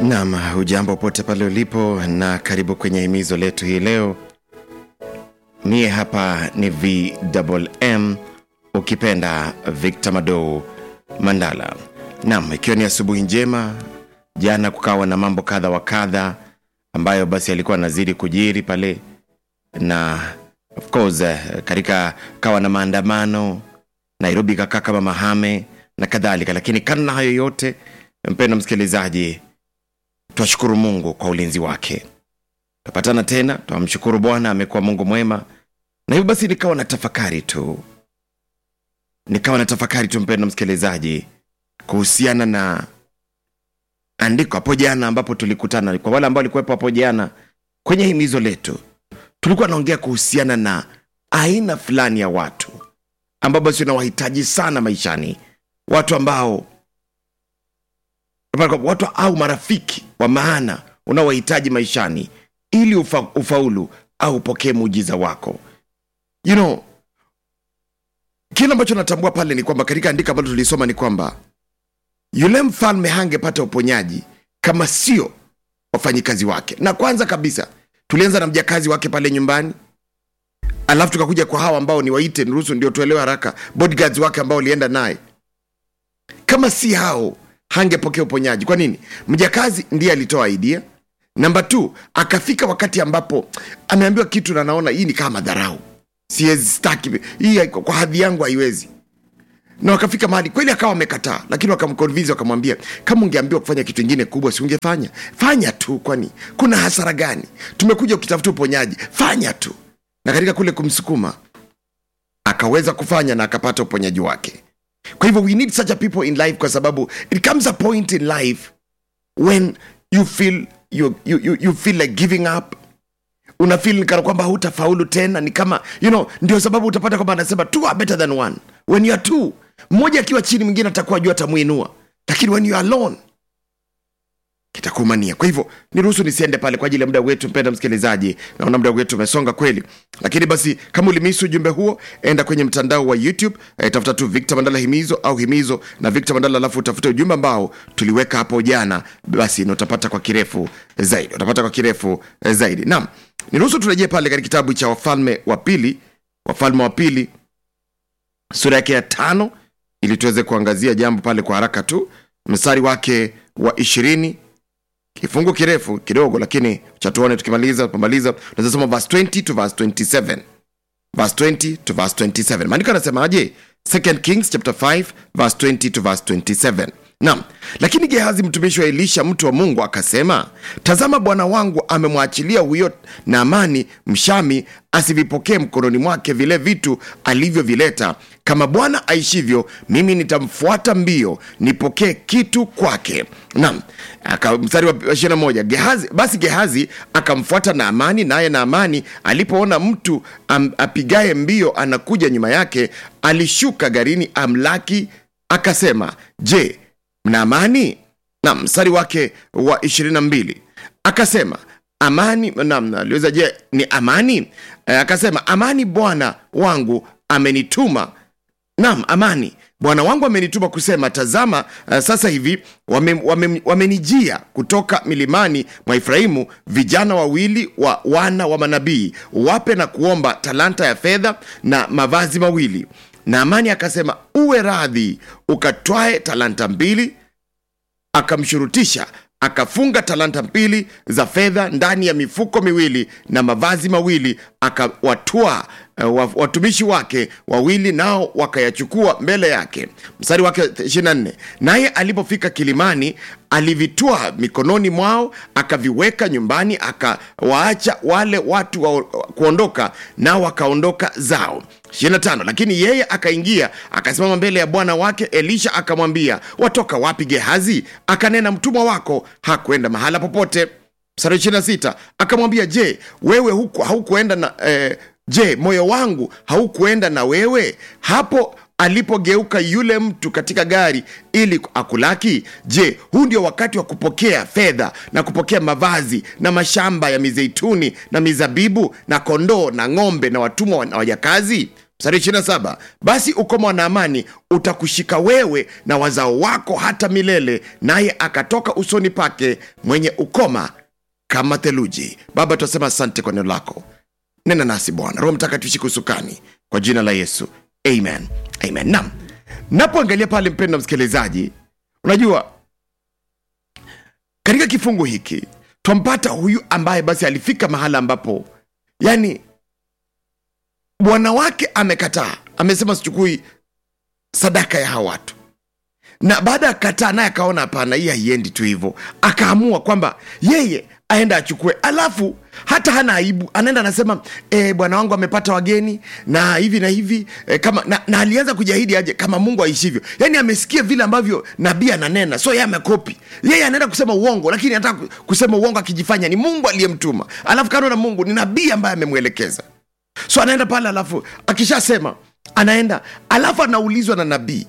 Naam, hujambo pote pale ulipo na karibu kwenye himizo letu hii leo. Mie hapa ni VMM ukipenda Victor Mado Mandala. Naam, ikiwa ni asubuhi njema, jana kukawa na mambo kadha wa kadha ambayo basi alikuwa anazidi kujiri pale, na of course eh, katika kawa na maandamano Nairobi kakaa kama mahame na kadhalika, lakini kando na hayo yote, mpendo msikilizaji, twashukuru Mungu kwa ulinzi wake. Tapatana tena, twamshukuru Bwana, amekuwa Mungu mwema. Na hivyo basi nikawa na tafakari tu, nikawa na tafakari tu, mpendo msikilizaji, kuhusiana na andiko hapo jana ambapo tulikutana. Kwa wale ambao walikuwepo hapo jana kwenye himizo letu, tulikuwa naongea kuhusiana na aina fulani ya watu ambao basi unawahitaji sana maishani, watu ambao watu au marafiki wa maana unaowahitaji maishani ili ufa, ufaulu au upokee muujiza wako you know, kile ambacho natambua pale ni kwamba katika andiko ambalo tulisoma ni kwamba yule mfalme hangepata uponyaji kama sio wafanyikazi wake na kwanza kabisa tulianza na mjakazi wake pale nyumbani alafu tukakuja kwa hawa ambao ni waite niruhusu ndio tuelewe haraka bodyguards wake ambao walienda naye kama si hao hangepokea uponyaji kwa nini mjakazi ndiye alitoa idea namba t akafika wakati ambapo ameambiwa kitu na anaona hii ni kama madharau siwezi staki hii kwa hadhi yangu haiwezi na wakafika mahali kweli akawa amekataa lakini wakamconvince wakamwambia kama ungeambiwa kufanya kitu ingine kubwa si ungefanya fanya tu kwani kuna hasara gani tumekuja ukitafuta uponyaji fanya tu na katika kule kumsukuma akaweza kufanya na akapata uponyaji wake kwa hivyo we need such a people in life kwa sababu it comes a point in life when you feel you, you, you, you feel like giving up una feel kana kwamba hutafaulu tena ni kama you know ndio sababu utapata kwamba anasema two are better than one when you are two mmoja akiwa chini mwingine atakuwa juu atamuinua lakini when you are alone kitakumania kwa hivyo niruhusu nisiende pale kwa ajili ya muda wetu mpenda msikilizaji naona muda wetu umesonga kweli lakini basi kama ulimisi ujumbe huo enda kwenye mtandao wa youtube eh, tafuta tu victor mandala himizo au himizo na victor mandala alafu utafute ujumbe ambao tuliweka hapo jana basi na utapata kwa kirefu zaidi utapata kwa kirefu eh, zaidi naam niruhusu turejee pale katika kitabu cha wafalme wa pili wafalme wa pili sura yake ya tano ili tuweze kuangazia jambo pale kwa haraka tu mstari wake wa ishirini kifungu kirefu kidogo lakini chatuone tukimaliza pamaliza tunaweza soma verse 20 to verse 27 verse 20 to verse 27 maandiko anasemaje 2 kings chapter 5 verse 20 to verse 27 naam lakini gehazi mtumishi wa elisha mtu wa mungu akasema tazama bwana wangu amemwachilia huyo naamani mshami asivipokee mkononi mwake vile vitu alivyovileta kama bwana aishivyo mimi nitamfuata mbio nipokee kitu kwake naam aka- mstari wa ishiri na moja gehazi basi gehazi akamfuata naamani naye naamani alipoona mtu am, apigaye mbio anakuja nyuma yake alishuka garini amlaki akasema je mna amani na mstari wake wa 22 akasema amani nam aliweza je ni amani e, akasema amani bwana wangu amenituma nam amani bwana wangu amenituma kusema tazama uh, sasa hivi wamenijia wame, wame wamenijia kutoka milimani mwa efraimu vijana wawili wa wana wa manabii wape na kuomba talanta ya fedha na mavazi mawili na amani akasema uwe radhi ukatwae talanta mbili akamshurutisha akafunga talanta mbili za fedha ndani ya mifuko miwili na mavazi mawili akawatwaa uh, watumishi wake wawili nao wakayachukua mbele yake mstari wake 24 naye alipofika kilimani alivitwaa mikononi mwao akaviweka nyumbani akawaacha wale watu wa kuondoka nao wakaondoka zao 25 lakini yeye akaingia akasimama mbele ya bwana wake elisha akamwambia watoka wapi gehazi akanena mtumwa wako hakwenda mahala popote mstari 26 akamwambia je wewe huku haukuenda na eh, je moyo wangu haukuenda na wewe hapo alipogeuka yule mtu katika gari ili akulaki je huu ndio wakati wa kupokea fedha na kupokea mavazi na mashamba ya mizeituni na mizabibu na kondoo na ng'ombe na watumwa na wajakazi mstari 27 basi ukoma wa naamani utakushika wewe na wazao wako hata milele naye akatoka usoni pake mwenye ukoma kama theluji baba tunasema asante kwa neno lako nena nasi bwana roho mtakatifu shika usukani kwa jina la yesu amen amen nam napoangalia pale mpendo msikilizaji unajua katika kifungu hiki twampata huyu ambaye basi alifika mahala ambapo yani bwana wake amekataa amesema sichukui sadaka ya hawa watu na baada ya kataa naye akaona hapana hii haiendi tu hivyo akaamua kwamba yeye aenda achukue alafu hata hana aibu anaenda anasema e, bwana wangu amepata wageni na hivi na hivi e, kama na, na alianza kujahidi aje kama mungu aishivyo yaani amesikia vile ambavyo nabii ananena so yeye amekopi yeye anaenda kusema uongo lakini anataka kusema uongo akijifanya ni mungu aliyemtuma alafu kando na mungu ni nabii ambaye amemwelekeza so anaenda pale alafu akishasema anaenda alafu anaulizwa na nabii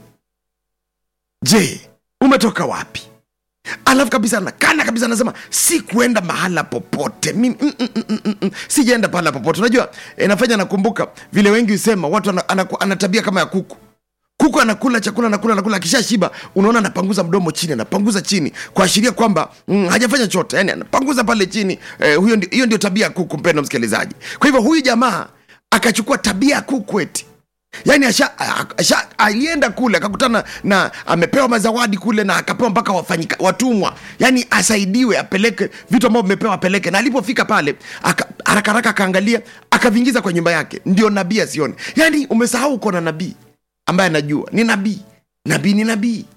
je umetoka wapi alafu kabisa nakana kabisa anasema si kuenda mahala popote mimi mm, mm, mm, mm, mm, sijaenda pahala popote unajua inafanya nakumbuka vile wengi husema watu ana, ana, ana tabia kama ya kuku kuku anakula chakula anakula anakula akisha shiba unaona anapanguza mdomo chini anapanguza chini kuashiria kwamba mm, hajafanya chote yani anapanguza pale chini eh, huyo ndi, hiyo ndio tabia ya kuku mpendo msikilizaji kwa hivyo huyu jamaa akachukua tabia ya kuku eti yaani asha, asha, alienda kule akakutana na amepewa mazawadi kule na akapewa mpaka wafanyika watumwa yaani asaidiwe apeleke vitu ambavyo vimepewa apeleke na alipofika pale aka- haraka haraka akaangalia akavingiza kwa nyumba yake ndio nabii asione yaani umesahau uko na nabii ambaye anajua ni nabii nabii ni nabii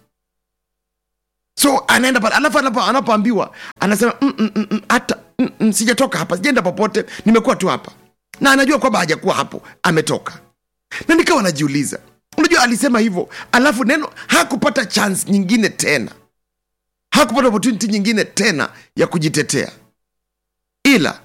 so anaenda pale alafu anapo- anapoambiwa anasema "Mm, mm, mm, mm, hata mm, mm, sijatoka hapa sijaenda popote nimekuwa tu hapa na anajua kwamba hajakuwa hapo ametoka na nikawa najiuliza unajua alisema hivyo alafu neno hakupata chance nyingine tena hakupata opportunity nyingine tena ya kujitetea ila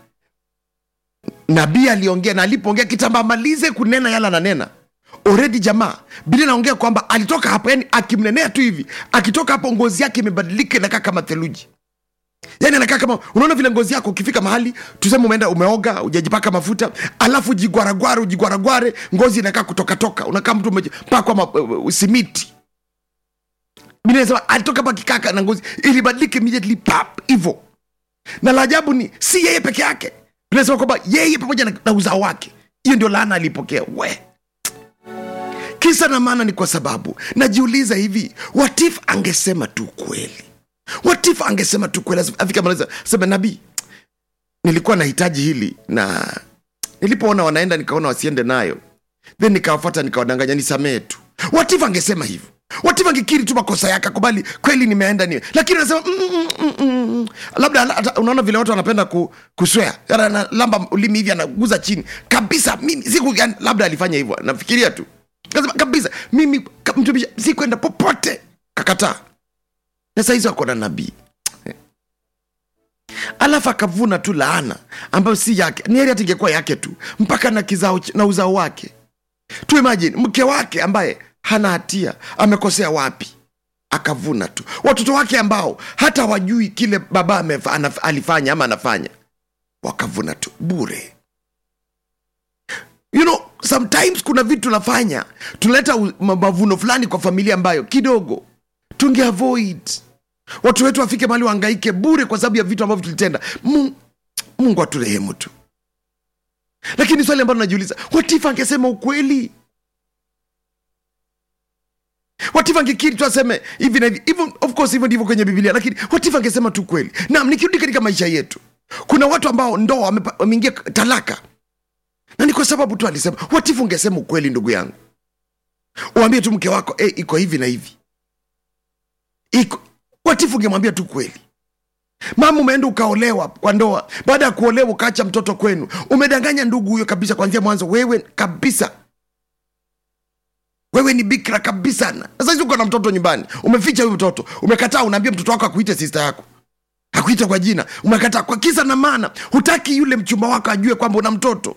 nabii aliongea na alipoongea kitambo amalize kunena yala ananena oredi jamaa bili naongea kwamba alitoka hapo yani akimnenea tu hivi akitoka hapo ngozi yake imebadilika inakaa kama theluji yani anakaa kama unaona vile ngozi yako ukifika mahali tuseme umeenda umeoga ujajipaka mafuta alafu jigwaragware ujigwaragware ngozi inakaa kutokatoka unakaa mtu umepakwa ma- uh, simiti Biblia inasema alitoka hapa kikaka na ngozi ilibadilika immediately pap hivo na la ajabu ni si yeye peke yake Biblia inasema kwamba yeye pamoja na, na uzao wake hiyo ndio laana alipokea we kisa na maana ni kwa sababu najiuliza hivi watif angesema tu kweli watif angesema tu kweli afika maliza sema nabii nilikuwa nahitaji hili na nilipoona wanaenda nikaona wasiende nayo then nikawafuata nikawadanganya nisamehe tu watif angesema hivyo watif angekiri tu makosa yake akubali kweli nimeenda ni lakini anasema mm, mm, mm, mm, mm. labda hata unaona vile watu wanapenda ku, kuswea Yana- analamba ulimi hivi anaguza chini kabisa mimi siku yani, labda alifanya hivyo nafikiria tu kasema kabisa mimi ka- mtumishi sikwenda popote kakataa na saizi wako na nabii alafu akavuna tu laana ambayo si yake ni heri hata ingekuwa yake tu mpaka na kizao ch- na uzao wake tu imagine mke wake ambaye hana hatia amekosea wapi akavuna tu watoto wake ambao hata wajui kile baba amefa, anaf, alifanya ama anafanya wakavuna tu bure you know sometimes kuna vitu tunafanya tunaleta u- ma- mavuno fulani kwa familia ambayo kidogo tunge avoid watu wetu wafike mahali waangaike bure kwa sababu ya vitu ambavyo tulitenda mungu, mungu aturehemu tu lakini swali ambalo najiuliza watifa angesema ukweli watifa angekiri tu aseme hivi na hivi hivyo of course hivyo ndivyo kwenye bibilia lakini watifa angesema tu kweli naam nikirudi katika maisha yetu kuna watu ambao ndoa wamepa- wameingia talaka na ni kwa sababu tu alisema watifu ungesema ukweli ndugu yangu uambie tu mke wako hey, iko hivi na hivi iko watifu ungemwambia tu kweli mama umeenda ukaolewa kwa ndoa baada ya kuolewa ukaacha mtoto kwenu umedanganya ndugu huyo kabisa kuanzia mwanzo wewe kabisa wewe ni bikra kabisa na sasa uko na mtoto nyumbani umeficha huyu mtoto umekataa unaambia mtoto wako akuite sista yako akuita kwa jina umekataa kwa kisa na maana hutaki yule mchumba wako ajue kwamba una mtoto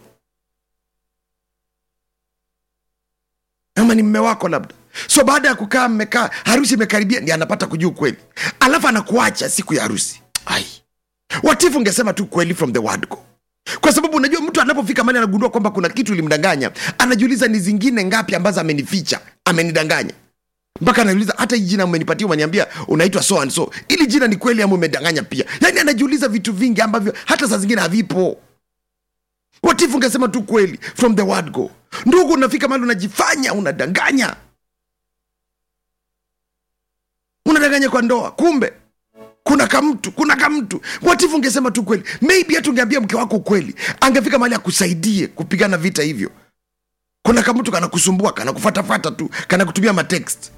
ama ni mme wako labda so baada ya kukaa mmekaa harusi imekaribia ndi anapata kujua ukweli alafu anakuacha siku ya harusi ai watifu ungesema tu kweli from the word go kwa kwa sababu unajua mtu anapofika mali anagundua kwamba kuna kitu ilimdanganya anajiuliza ni zingine ngapi ambazo amenificha amenidanganya mpaka anajiuliza hata hii jina umenipatia umeniambia unaitwa so and so ili jina ni kweli ama umedanganya pia yaani anajiuliza vitu vingi ambavyo hata saa zingine havipo watifu ungesema tu kweli from the word go ndugu unafika mali unajifanya unadanganya unadanganya kwa ndoa kumbe kuna kamtu kuna kamtu watifu ungesema tu kweli maybe hata ungeambia mke wako kweli angefika mahali akusaidie kupigana vita hivyo kuna kamtu kanakusumbua kanakufatafata tu kanakutumia matext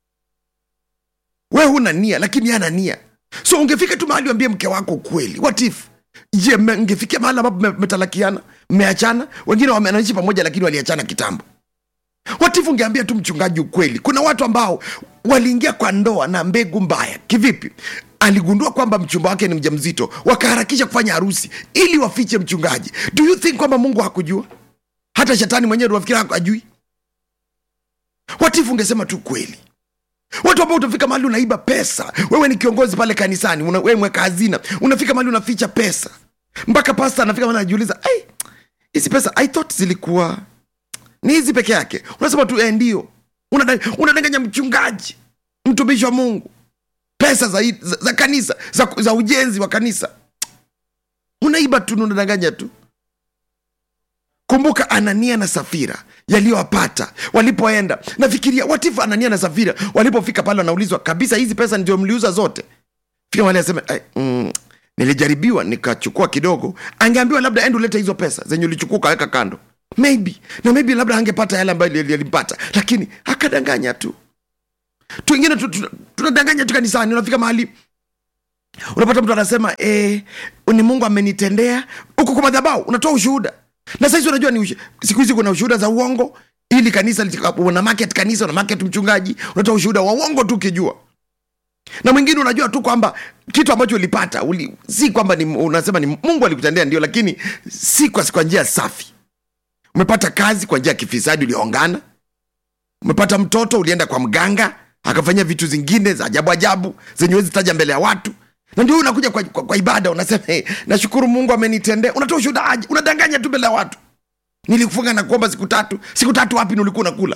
we huna nia lakini ye ana nia so ungefika tu mahali uambie mke wako kweli watif je me- mngefikia mahali ambapo mme- mmetalakiana mmeachana wengine wamenaishi pamoja lakini waliachana kitambo watifu ungeambia tu mchungaji ukweli kuna watu ambao waliingia kwa ndoa na mbegu mbaya kivipi aligundua kwamba mchumba wake ni mjamzito wakaharakisha kufanya harusi ili wafiche mchungaji do you think kwamba mungu hakujua hata shetani mwenyewe wafikira ajui watifu ungesema tu kweli watu ambao utafika mahali unaiba pesa wewe ni kiongozi pale kanisani una, wewe mweka hazina unafika mahali unaficha pesa mpaka pasta anafika mahali anajiuliza "Ai, hizi pesa i thought zilikuwa ni hizi peke yake unasema tu eh, ndio Unadang- unadanganya mchungaji mtumishi wa mungu pesa za, za, za kanisa za, za ujenzi wa kanisa unaiba tu na unadanganya tu kumbuka anania na safira yaliyowapata walipoenda nafikiria watifu anania na safira walipofika pale wanaulizwa kabisa hizi pesa ndio mliuza zote fika wale aseme mm, nilijaribiwa nikachukua kidogo angeambiwa labda ende ulete hizo pesa zenye ulichukua ukaweka kando maybe na maybe labda angepata yale ambayo yali- yalimpata lakini akadanganya tu tu wengine tu- tu- tunadanganya tu kanisani unafika mahali unapata mtu anasema eh, ni mungu amenitendea huko kwa madhabau unatoa ushuhuda na sahizi unajua ni ushu- siku hizi kuna ushuhuda za uongo ili kanisa litika- una market kanisa una market mchungaji unatoa ushuhuda wa uongo tu ukijua na mwingine unajua tu kwamba kitu ambacho ulipata uli, si kwamba ni, unasema ni mungu alikutendea ndio lakini si kwa, kwa njia safi umepata kazi kwa njia ya kifisadi uliongana umepata mtoto ulienda kwa mganga akafanyia vitu zingine za ajabu ajabu zenye wezi taja mbele ya watu na ndio unakuja kwa, kwa, kwa ibada unasema hey, nashukuru mungu amenitendea unatoa ushuhuda aje unadanganya tu mbele ya watu nilikufunga na kuomba siku tatu siku tatu wapi nilikuwa unakula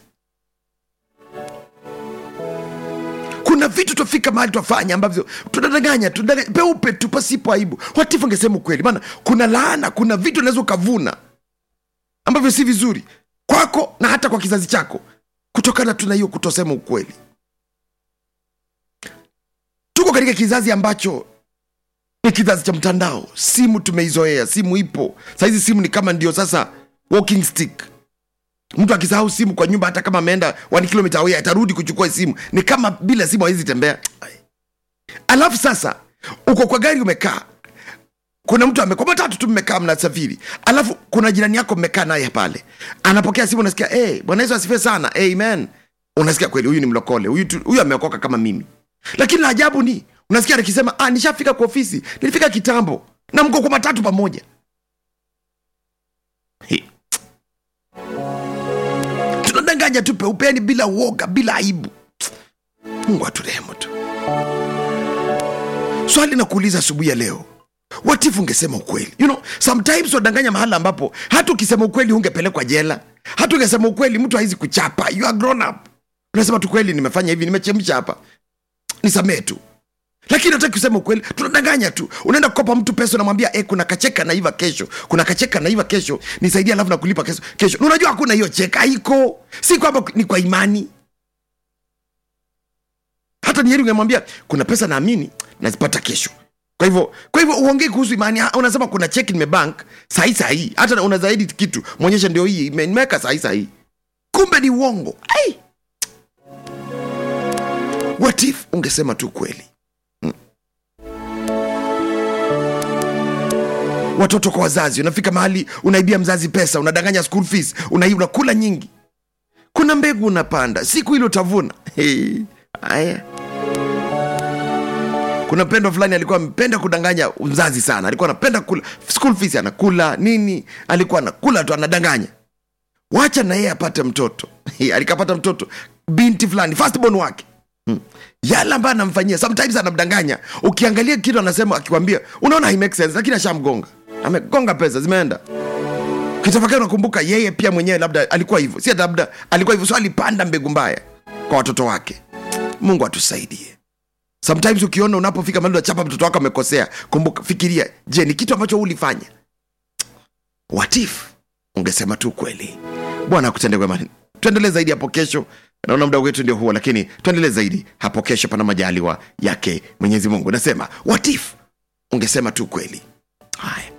kuna vitu tofika mahali twafanya ambavyo tunadanganya tunadanganya peupe tu pasipo aibu watifu angesema ukweli maana kuna laana kuna vitu unaweza ukavuna ambavyo si vizuri kwako na hata kwa kizazi chako kutokana tu na hiyo kutosema ukweli tuko katika kizazi ambacho ni kizazi cha mtandao simu tumeizoea simu ipo sahizi simu ni kama ndio sasa walking stick mtu akisahau simu kwa nyumba hata kama ameenda one kilomita away atarudi kuchukua simu ni kama bila simu hawezi tembea alafu sasa uko kwa gari umekaa kuna mtu ame- kwa matatu tu mmekaa mnasafiri alafu kuna jirani yako mmekaa naye pale anapokea simu unasikia hey, bwana yesu asifiwe sana amen unasikia kweli huyu ni mlokole huyu tu- huyu ameokoka kama mimi lakini la ajabu ni unasikia akisema ah, nishafika kwa ofisi nilifika kitambo na mko kwa matatu pamoja Hi. tunadanganya tu peupeni bila uoga bila aibu mungu aturehemu tu swali na kuuliza asubuhi ya leo watifu ungesema ukweli you know, sometimes wadanganya mahala ambapo hata ukisema ukweli hungepelekwa jela hata ungesema ukweli mtu hawezi kuchapa you are grown up unasema tu kweli nimefanya hivi nimechemsha hapa nisamee tu lakini nataki kusema ukweli tunadanganya tu unaenda kukopa mtu pesa unamwambia e, kuna kacheka naiva kesho kuna kacheka naiva kesho nisaidia alafu nakulipa kesho, kesho. Na unajua hakuna hiyo cheka haiko si kwamba ni kwa imani hata ni heri ungemwambia kuna pesa naamini nazipata kesho kwa hivyo kwa hivyo uongei kuhusu imani Ah, unasema kuna cheki nimebank sahii sahii hata una zaidi kitu mwonyesha ndio hii ime- nimeweka sahii sahii kumbe ni uongo Ai! what if ungesema tu kweli Mm. watoto kwa wazazi unafika mahali unaibia mzazi pesa unadanganya school fees una, unakula nyingi kuna mbegu unapanda siku ile utavuna Hey, haya kuna mpendo fulani alikuwa amependa kudanganya mzazi sana alikuwa anapenda kula school fees anakula nini alikuwa anakula tu anadanganya wacha na yeye apate mtoto alikapata mtoto binti fulani firstborn wake Hmm. yale ambayo anamfanyia sometimes anamdanganya ukiangalia kitu anasema akikwambia unaona hai make sense lakini ashamgonga amegonga pesa zimeenda kitafakari nakumbuka yeye pia mwenyewe labda alikuwa hivyo si labda alikuwa hivyo so alipanda mbegu mbaya kwa watoto wake mungu atusaidie sometimes ukiona unapofika mahali unachapa mtoto wako amekosea kumbuka fikiria je ni kitu ambacho ulifanya what if ungesema tu kweli bwana akutende wema tuendelee zaidi hapo kesho naona muda wetu ndio huo lakini tuendelee zaidi hapo kesho pana majaliwa yake mwenyezi mungu nasema what if ungesema tu kweli haya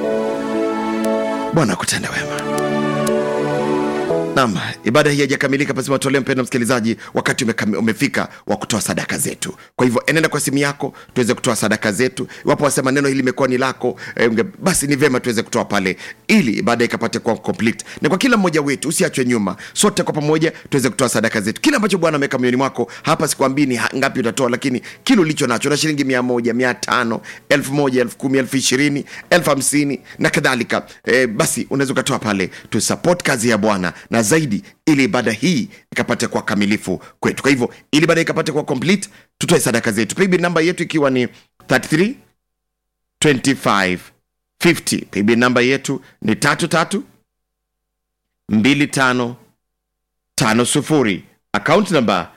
bwana akutende wema nam ibada hii haijakamilika pasima tolee mpendo msikilizaji wakati umekami, umefika wa kutoa sadaka zetu kwa hivyo enenda kwa simu yako tuweze kutoa sadaka zetu iwapo wasema neno hili limekuwa ni lako eh, unge, basi ni vyema tuweze kutoa pale ili ibada ikapate kuwa complete na kwa kila mmoja wetu usiachwe nyuma sote kwa pamoja tuweze kutoa sadaka zetu kile ambacho bwana ameweka moyoni mwako hapa sikuambii ni ha- ngapi utatoa lakini kile ulicho nacho na shilingi mia moja mia tano elfu moja elfu kumi elfu ishirini elfu hamsini na kadhalika e, basi unaweza ukatoa pale tusupport kazi ya bwana na zaidi ili ibada hii ikapate kuwa kamilifu kwetu kwa hivyo ili ibada ikapate kuwa complete tutoe sadaka zetu paybill namba yetu ikiwa ni 33 25 50 paybill namba yetu ni tatu tatu mbili tano tano sufuri akaunti namba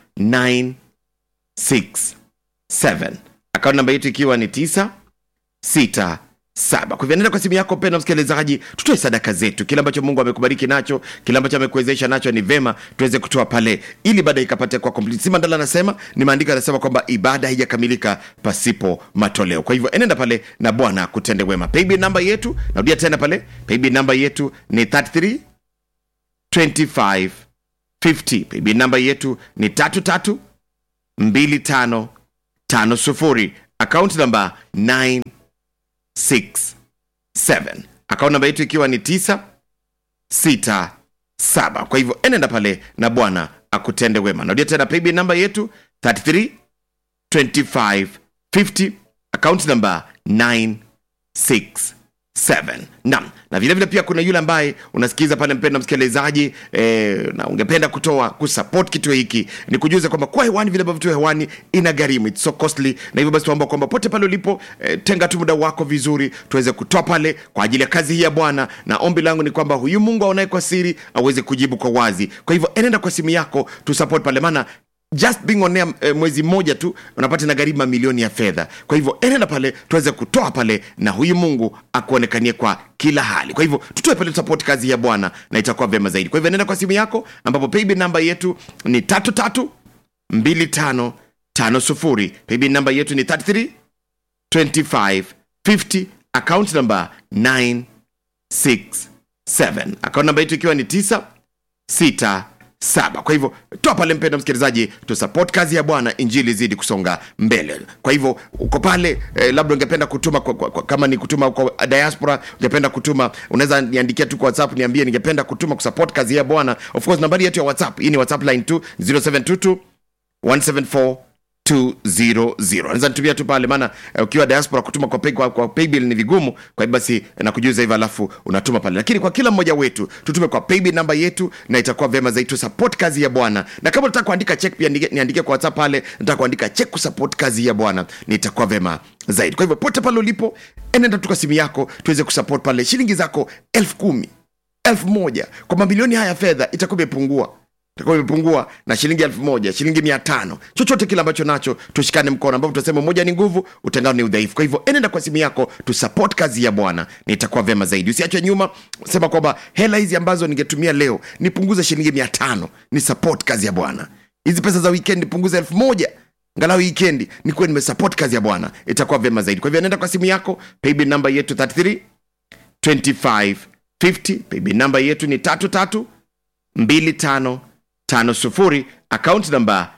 967 akaunti namba yetu ikiwa ni 9 sita saba kwa hivyo nenda kwa simu yako penda msikilizaji tutoe sadaka zetu kile ambacho mungu amekubariki nacho kile ambacho amekuwezesha nacho ni vema tuweze kutoa pale ili ibada ikapate kwa complete si mandala anasema ni maandiko anasema kwamba ibada haijakamilika pasipo matoleo kwa hivyo enenda pale na bwana kutende wema paybill namba yetu narudia tena pale paybill namba yetu ni 33 25 50 paybill namba yetu ni tatu tatu mbili tano tano sufuri akaunti namba 9 6 7 akaunti namba yetu ikiwa ni 9 6 7 kwa hivyo enenda pale na bwana akutende wema narudia tena paybill namba yetu 33 25 50 akaunti namba 9 6 7 nam na vilevile pia kuna yule ambaye unasikiza pale mpendo msikilizaji eh, na ungependa kutoa kusupport kituo hiki ni kujuza kwamba kwa hewani vile ambavyo tu hewani ina gharimu it's so costly na hivyo basi tuomba kwamba pote pale ulipo eh, tenga tu muda wako vizuri tuweze kutoa pale kwa ajili ya kazi hii ya bwana na ombi langu ni kwamba huyu mungu aonaye kwa siri aweze kujibu kwa wazi kwa hivyo enenda kwa simu yako tusupport pale maana just being on air eh, mwezi mmoja tu unapata na gharimu mamilioni ya fedha kwa hivyo enenda pale tuweze kutoa pale na huyu mungu akuonekanie kwa kila hali kwa hivyo tutoe pale support kazi ya bwana na itakuwa vyema zaidi kwa hivyo enenda kwa simu yako ambapo paybill namba yetu ni tatu tatu mbili tano tano sufuri paybill namba yetu ni 33 25 50 account number 967 account namba yetu ikiwa ni 9 sita saba kwa hivyo toa pale mpendo msikilizaji tusupport kazi ya bwana injili zidi kusonga mbele kwa hivyo uko pale eh, labda ungependa kutuma kwa, kwa, kwa, kama ni kutuma kwa diaspora ungependa kutuma unaweza niandikia tu kwa whatsapp niambie ningependa kutuma kusupport kazi ya bwana of course nambari yetu ya whatsapp hii ni whatsapp line 2 0722 174 200 naweza nitumia tu pale maana eh, ukiwa diaspora kutuma kwa, pay, kwa, kwa paybill ni vigumu kwa hivyo basi eh, nakujuza hivyo alafu unatuma pale lakini kwa kila mmoja wetu tutume kwa paybill namba yetu na itakuwa vyema zaidi tusupport kazi ya bwana na kama unataka kuandika check pia niandikie niandikie kwa whatsapp pale nataka kuandika check kusupport kazi ya bwana nitakuwa vyema zaidi kwa hivyo pote pale ulipo enenda tu kwa simu yako tuweze kusupport pale shilingi zako elfu kumi elfu moja kwa mamilioni haya ya fedha itakuwa imepungua itakuwa imepungua na shilingi elfu moja shilingi mia tano chochote kile ambacho nacho tushikane mkono ambapo tutasema moja ni nguvu utengano ni udhaifu kwa hivyo enenda kwa simu yako tusupport kazi ya bwana nitakuwa vyema zaidi usiachwe nyuma sema kwamba hela hizi ambazo ningetumia leo nipunguze shilingi mia tano ni support kazi ya bwana hizi pesa za weekend nipunguze elfu moja ngalau wikendi nikuwe nimesupport kazi ya bwana itakuwa vyema zaidi kwa hivyo nenda kwa simu yako paybill namba yetu 33 25 50 paybill namba yetu ni tatu tatu mbili tano tano sufuri akaunti namba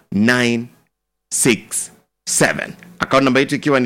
967 akaunti namba yetu ikiwa ni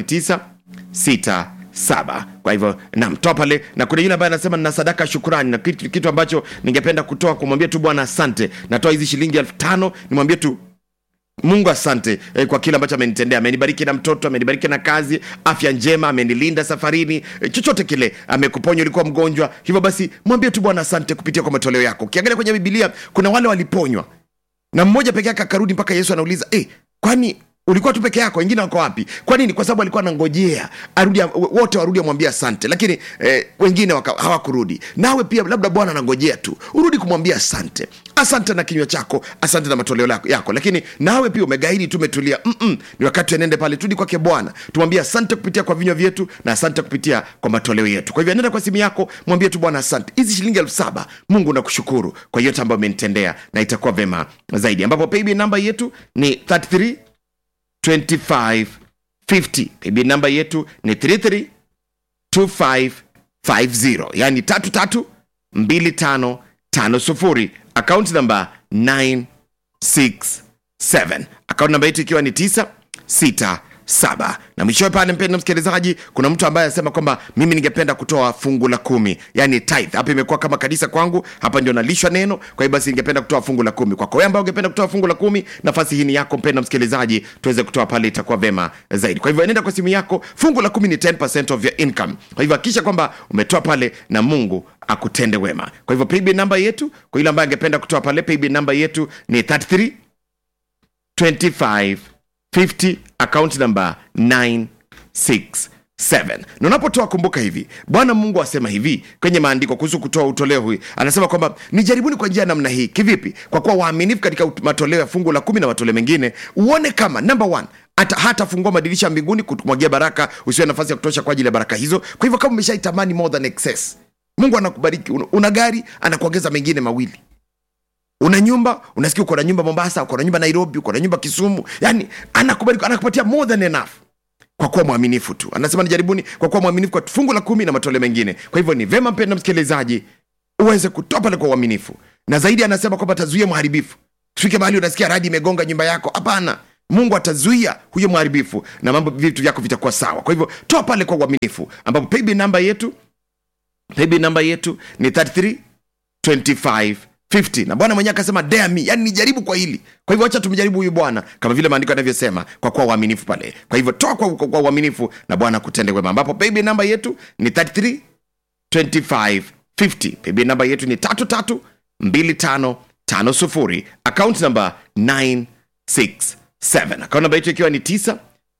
967 kwa hivyo namtoa pale na kuna yule ambaye anasema nina sadaka ya shukrani na kitu, kitu ambacho ningependa kutoa kumwambia tu bwana asante natoa hizi shilingi elfu tano nimwambie tu mungu asante eh, kwa kile ambacho amenitendea amenibariki na mtoto amenibariki na kazi afya njema amenilinda safarini eh, chochote kile amekuponya ulikuwa mgonjwa hivyo basi mwambie tu bwana asante kupitia kwa matoleo yako ukiangalia kwenye bibilia kuna wale waliponywa na mmoja peke yake akarudi mpaka yesu anauliza eh, kwani ulikuwa tu peke yako wengine wako wapi kwa nini kwa sababu alikuwa anangojea arudi wote warudi amwambia asante lakini eh, wengine waka- hawakurudi nawe pia labda bwana anangojea tu urudi kumwambia asante asante na kinywa chako asante na matoleo lako- yako lakini nawe pia umegaidi tu umetulia Mm-mm. ni wakati anende pale tudi kwake bwana tumwambie asante kupitia kwa vinywa vyetu na asante kupitia kwa matoleo yetu kwa hivyo nenda kwa simu yako mwambie tu bwana asante hizi shilingi elfu saba mungu nakushukuru kwa yote ambayo umenitendea na itakuwa vema zaidi ambapo paybill namba yetu ni 33 25 50 paybill namba yetu ni 33 2550 yani 33 25 50 akaunti namba 967 akaunti namba yetu ikiwa ni 967 na mwishowe pale mpenda msikilizaji kuna mtu ambaye anasema kwamba mimi ningependa kutoa fungu la kumi yani tithe hapa imekuwa kama kanisa kwangu hapa ndio nalishwa neno kwa hiyo basi ningependa kutoa fungu la kumi kwako wewe ambaye ungependa kutoa fungu la kumi nafasi hii ni yako mpenda msikilizaji tuweze kutoa pale itakuwa vema zaidi kwa hivyo nenda kwa simu yako fungu la kumi ni 10% of your income kwa hivyo hakikisha kwamba umetoa pale na mungu akutende wema kwa hivyo paybill namba yetu kwa yule ambaye angependa kutoa pale paybill namba yetu ni 33 25 50 account number 967 na unapotoa kumbuka hivi bwana mungu asema hivi kwenye maandiko kuhusu kutoa utoleo huu anasema kwamba nijaribuni kwa njia ya namna hii kivipi kwa kuwa waaminifu katika ut- matoleo ya fungu la kumi na matoleo mengine uone kama number one hata hatafungua madirisha mbinguni kumwagia baraka usiwe nafasi ya kutosha kwa ajili ya baraka hizo kwa hivyo kama umeshaitamani more than excess mungu anakubariki una, una gari anakuongeza mengine mawili una nyumba unasikia uko na nyumba mombasa uko na nyumba nairobi uko na nyumba kisumu yani anakubariki anakupatia more than enough kwa kuwa mwaminifu tu anasema nijaribuni kwa kuwa mwaminifu kwa fungu la kumi na matoleo mengine kwa hivyo ni vema mpenda msikilizaji uweze kutoa pale kwa uaminifu na zaidi anasema kwamba atazuia mharibifu tufike mahali unasikia radi imegonga nyumba yako hapana mungu atazuia huyo mharibifu na mambo vitu vyako vitakuwa sawa kwa hivyo toa pale kwa uaminifu ambapo paybill namba yetu paybill namba yetu ni 33 25 50 na bwana mwenyewe akasema dare me yani nijaribu kwa hili kwa hivyo acha tumjaribu huyu bwana kama vile maandiko yanavyosema kwa kuwa uaminifu pale kwa hivyo toa kwa, kwa, kwa uaminifu na bwana kutende wema ambapo paybill namba yetu ni 33 25 50 paybill namba yetu ni 33 25 50 account namba 967 account namba yetu ikiwa ni 967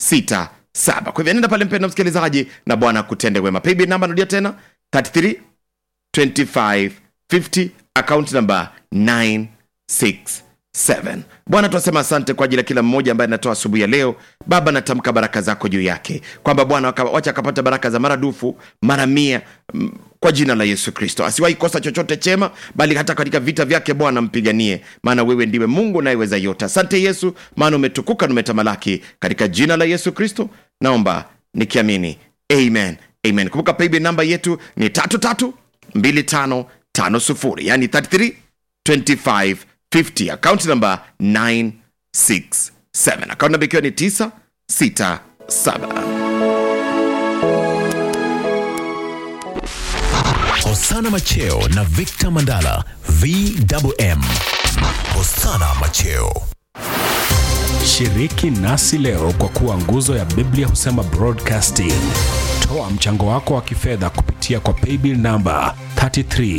kwa hivyo nenda pale mpenda msikilizaji na bwana kutende wema paybill namba narudia tena 33 25 50 account number 967 bwana tunasema asante kwa ajili ya kila mmoja ambaye anatoa asubuhi ya leo baba natamka baraka zako juu yake kwamba bwana waka- wacha akapata baraka za maradufu mara mia mm, kwa jina la yesu kristo asiwahi kosa chochote chema bali hata katika vita vyake bwana mpiganie maana wewe ndiwe mungu nayeweza yote asante yesu maana umetukuka na umetamalaki katika jina la yesu kristo naomba nikiamini amen amen kumbuka paybill namba yetu ni tatu tatu 2550 yani 33 25 50 account number 967 account number ikiwa ni 967 Hosana Macheo na Victor Mandala VMM. Hosana Macheo. Shiriki nasi leo kwa kuwa nguzo ya Biblia husema broadcasting. Toa mchango wako wa kifedha kupitia kwa paybill namba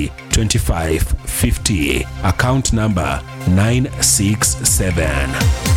332550 account namba 967